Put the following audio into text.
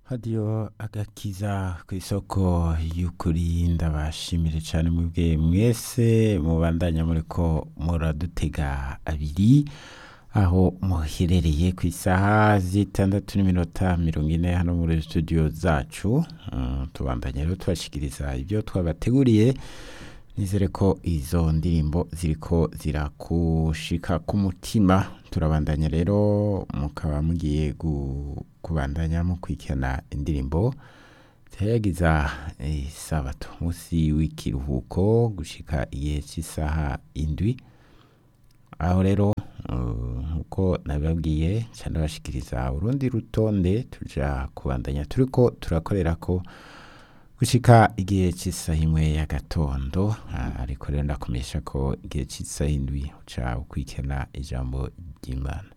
hadiyo agakiza ku isoko y'ukuri ndabashimire cyane mwebwe mwese mubandanya muriko muradutega abiri aho muherereye ku isaha zitandatu n'iminota mirongo ine hano muri studio zacu Mm, tubandanya rero tubashikiriza ibyo twabateguriye nizere ko izo ndirimbo ziriko zirakushika ku mutima turabandanya rero mukaba mugiye gu- kubandanya mukurikirana indirimbo zihayagiza isabato munsi w'ikiruhuko gushika igihe cy'isaha indwi aho rero uh, nkuko nabibabwiye cyane bashikiriza urundi rutonde tuja kubandanya turiko turakorera ko gushika igihe cy'isaha imwe ya gatondo Ah, ariko rero ndakumenyesha ko igihe cy'isaha indwi uca ukurikirana ijambo ry'imana